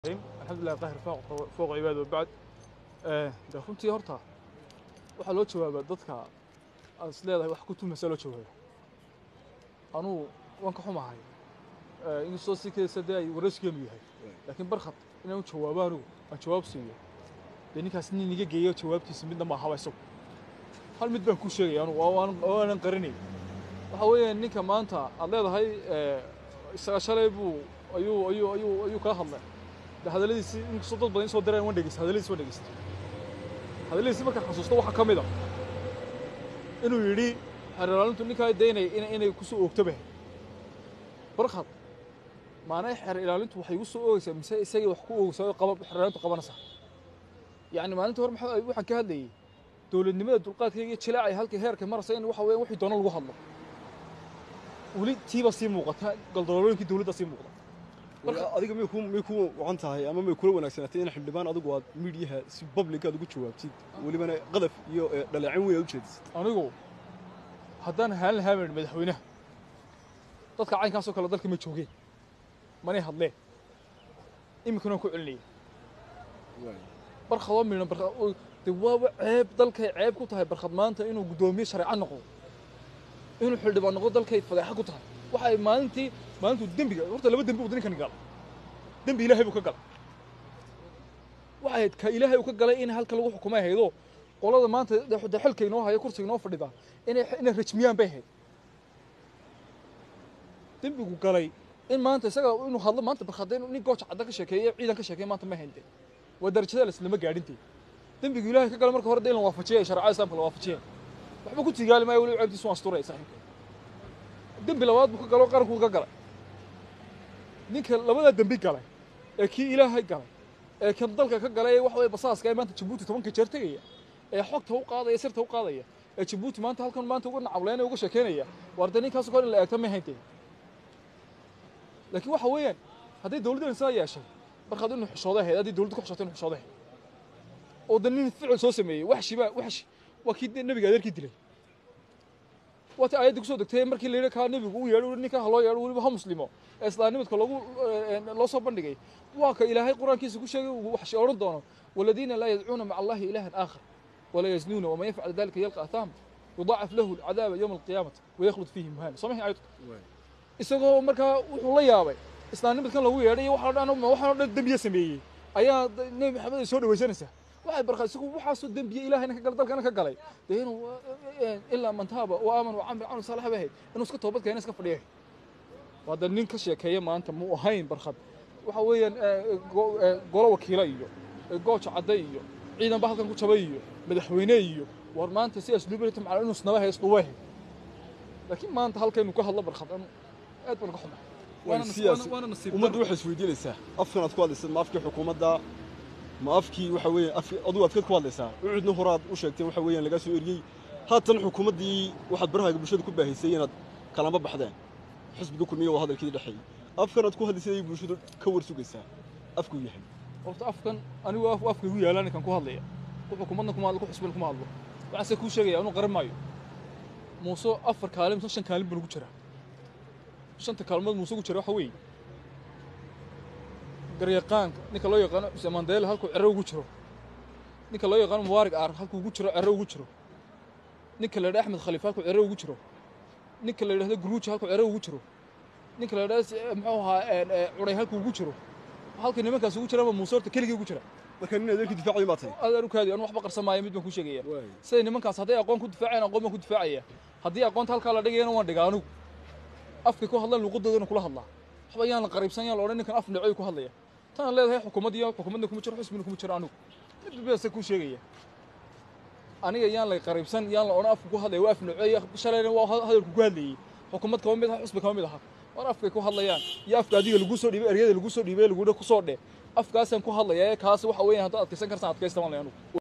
alxamdulilah qahir fooqa cibaad wabacd de runtii horta waxaa loo jawaabaa dadka aad is leedahay wax ku tuhmaysaa loo jawaaba anugu waan ka xumahay inkastoo si kaysa dee ay waraysigeenu yahay laakiin barkhad inaan u jawaabo anigu aan jawaab siiyo dee ninkaas nin iga geeyo jawaabtiisa midna ma ahaba isagu hal mid baan kuu sheegaya anugu oo aan- oo aanan qarinay waxa weeyaan ninka maanta aad leedahay isaga shalay buu ayuu ayuu ayuu ayuu kaa hadlay de hadalladiisi inkastoo dad badan soo direen waan dhegeysta hadalladiisi waan dhegeysta hadalladiisi markaan xasuusto waxaa ka mid a inuu yidhi xeerlaalintu ninkaa daynay ina inay kusoo oogtoba barkhad maanay xeer ilaalintu waxay igu soo oogaysaa mise isagii wax ku oogaysaa oo qaba xeerlaalintu qabanaysaa yacni maalinta hore maxaa waxaan ka hadlayay dowladnimada dulqaadkayga iyo jilaacay halkii heerka maraysa in waxa weeyaan wixii doona lagu hadlo weli tiiba sii muuqata galdaloolooyinkii dowladda sii muuqda Marka adiga miyay ku miyay ku wacan tahay ama miyay kula wanaagsanatay in xildhibaan adigu aad miidiyaha si public aad ugu jawaabtid welibana qadaf iyo eh, dhaleecin weyn aad u jeedisid anigu haddaan haan lahaa baan madaxweynaha dadka caynkaasoo kale dalka ma joogeen manay hadleen iminkana waan ku celinayay barkhadoo midhan barkhad oo- de waaba ceeb dalkay ceeb ku tahay barkhad maanta inuu guddoomiye shareeco noqdo inuu xildhibaan noqdo dalkay fadeexa ku tahay waxa ay maalintii maalintuu dembiga horta laba dembi uu ninkan gala dembi ilaahay buu ka galay waxay ahayd ka ilaahay uu ka galay in halka lagu xukumay haydo qolada maanta de- de xilka inoo haya kursiga inoo fadhida inay inay rajmiyaan bay ahayd dembigu galay in maanta isaga inuu hadlo maanta barkhadda inuu nin gooja cadda ka sheekeeyo ciidan ka sheekeeyo maanta ma hayntee waa darajada laislama gaadhintee dembigu ilaahay ka galay marka hore de in la waafajiyay shareecada islaamka la waafajiyay waxba ku tigaali maayo weliba ceebtiisu waan asturaya saaxiibka dembi labaad buu ka galo qaranku ka galay ninka labadaa dembi galay ee kii ilaahay galay ee kan dalka ka galay ee waxa weye basaaska ee maanta jabuuti tobanka jeer tegaya ee xogta u qaadaya sirta u qaadaya ee jabuuti maanta halkan maanta uga nacawleynaya uga sheekeynaya waar dee ninkaas kor in la eegta ma hayntee laakiin waxa weeyaan hadday dowladdan sidaa yeeshay markaad inuu xishooda ahayd haddii dowladda ku xishootay inuu xishooda ahayd oo dan nin ficil soo sameeyey waxshi baa waxshi waa kii dee nebiga adeerkii dilay waata aayadda kusoo degtay markii la yidhi kaa nebigu u yeedho ninka ha loo yeedho weliba ha muslimo ee islaamnimadka loogu eh, loo soo bandhigay waa ka ilaahay qur-aankiisa ku sheegay uu waxshi odhan doono waladiina laa yadcuuna maca allahi ilaahan aakhar ولا يزنون ومن يفعل ذلك يلقى أثاما يضاعف له العذاب يوم القيامة ويخلد فيه مهانا صمح آيات isagoo markaa wuxuu la yaabay islaamnimadkan lagu yeedhay iyo waxaan dhan waxaan dhan dembiye sameeyey ayaa d- nebi maxamed ay soo dhawaysanaysaa waxay barkaa isagu waxaasoo dembiye ilaahayna ka galay dalkana ka galay dee inuu eh, ilaa man taaba wa aaman wa camil camal saalax bay ahayd inuu iska toobad keena iska fadhiya waa da nin ka sheekeeya maanta muu ahayn barkhad waxa weeyaan eh, go- eh, golo wakiilo iyo eh, gooja cadde iyo ciidan ba halkan ku jabay iyo madaxweyne iyo war maanta si asluubilata macala inuu isnaba hays dhuwe laakiin maanta halkaynu ka hadlo barkhad anu aad baan ka xumaa waana nas- siyaasi waana- waana nasiib ummaddu darro. waxay isweydiinaysaa afkan aad ku hadlaysad ma afkii xukuumadda ma afkii waxa weeye af adigu afkeed ku hadlaysaa ucudna horaad u sheegteen waxa weeyaan lagaa soo eriyey haatan xukuumaddii waxaad barahaaga bulshada ku baahaysay inaad kalama baxdeen xisbiga kulmiya waa hadalkii dhexeeyey afkan aad ku hadlaysay ayay bulshadu ka war sugaysaa afkuu yahay horta afkan anigu af- afka igu yaalaan ninkan ku hadlaya wuxuu kumadna kuma hadlo ku xusbin kuma hadlo waxaase kuu sheegaya anuu qaran maayo muuse afar kaalin mise shan kaalin buu nagu jiraa shanta kaalmood muuse ugu jira waxa weeye garyaqaanka ninka loo yaqaano xuseen mandela halkuu cero ugu jiro ninka loo yaqaano mubaarig aar halkuu ugu jiro cero ugu jiro ninka la yidhaha axmed khaliif halkuu cero ugu jiro ninka la yidhahdo guruuji halkuu cero ugu jiro ninka la yidhahdo si- muxuu ahaa een, ee, cunay halkuu ugu jiro halka nimankaas ugu jiraan muuse horta keligii ugu jira marka nin adeerkii difaacayo baa tahay aad arukaadi anu waxba qarsan maayo mid baan kuu sheegaya waay siday nimankaas hadday aqoon ku difaacayaan aqoon baan ku difaacaya haddii aqoonta halkaa la dhigayana waan dhigaa anugu afkay ku hadlaan luuqadoodana kula hadlaa waxba yaan la qariibsan yaan la odhan ninkan af necoy ku hadlaya tanaan leedahay xukuumad iyo xukuumadna kuma jiro xusbina kuma jiro anigu mid base kuu sheegaya aniga yaan la qariibsan yaan la odhan afka ku hadlaya waa af necoy shalayna waa hadalku ku hadlayey xukuumad kama mid aha xusbi kama mid aha war afkay ku hadlayaan iyo afka adiga lagu soo dhiibay eryada lagu soo dhiibay lagu ku soo dhe afkaasaan ku hadlaya ee kaas waxa weeyaan haddaad adkaysan karsan adkaysta waan leh anugu